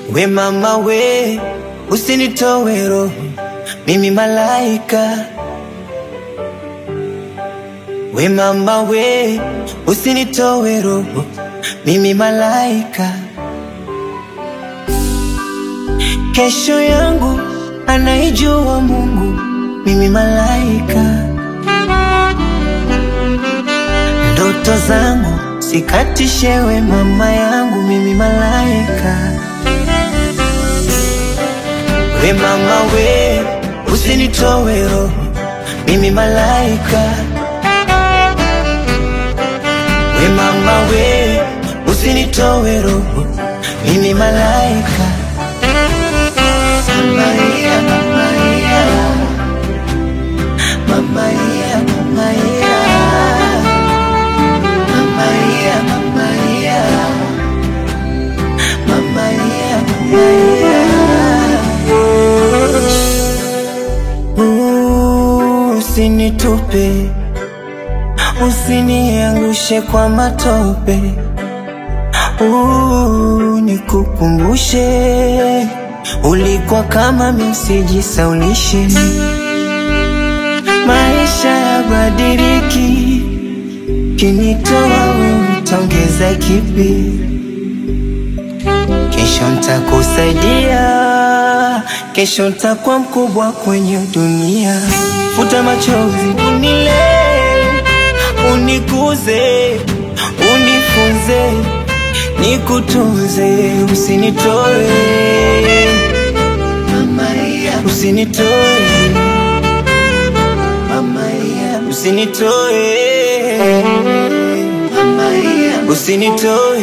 We mama we, usinitowe roho, mimi malaika. We mama we, usinitowe roho, mimi malaika. Kesho yangu anaijua Mungu, mimi malaika. Ndoto zangu sikatishewe, mama yangu, mimi malaika. We mama we, usinitowe roho, mimi malaika. We mama we, usinitowe roho, mimi malaika. Mama yeah, mama yeah. Mama yeah, mama yeah. Mama yeah, mama yeah. Mama yeah, mama yeah. Ooh, Usinitupe, usiniangushe kwa matope. Ooh, nikukumbushe ulikuwa kama msijisaulishe. Maisha yabadiliki, kinitoa wewe utaongeza kipi? Kesho ntakusaidia, kesho ntakuwa mkubwa kwenye dunia. Futa machozi, unilee, unikuze, unifunze, nikutunze, usinitoe usinitoe usinitoe usinitoe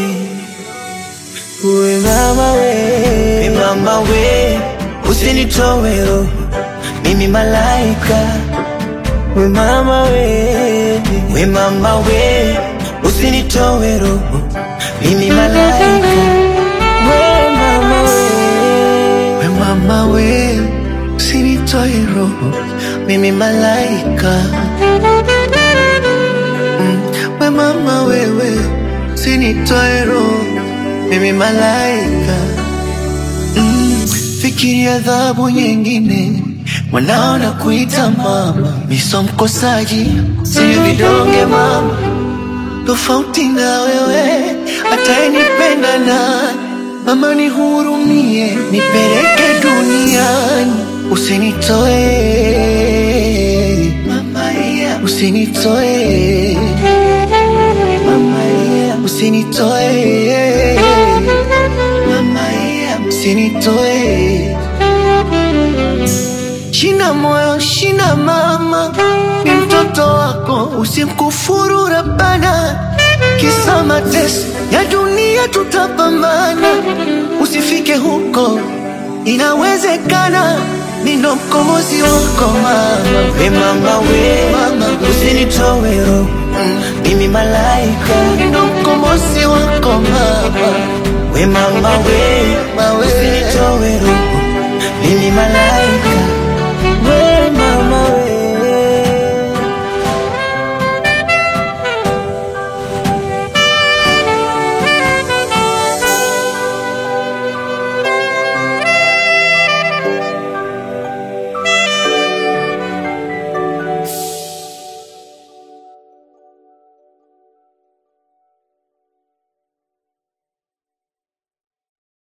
we mama we we mama we usinitoe roho mimi malaika we mama we we mama we usinitoe roho mimi malaika we mama we We mama we, usinitoe roho, mimi malaika. Mm, We mama wewe, usinitoe roho, mimi malaika. Mm, Fikiria adhabu nyingine, mwanao na kuita mama, miso mkosaji, sio vidonge mama, tofauti na wewe, atayenipenda nani? Mama nihurumie, nipeleke duniani, usinitoe mama, yeah. usinitoe mama, yeah. usinitoe mama, yeah. usinitoe Shina moyo, shina mama, ni mtoto wako, usimkufuru Rabbana. Kisa mateso ya dunia tutapambana, usifike huko, inawezekana. Nino mkombozi wako mama, we mama we Mama we. usinitoe roho mimi malaika nino mkombozi wako mama, we mama we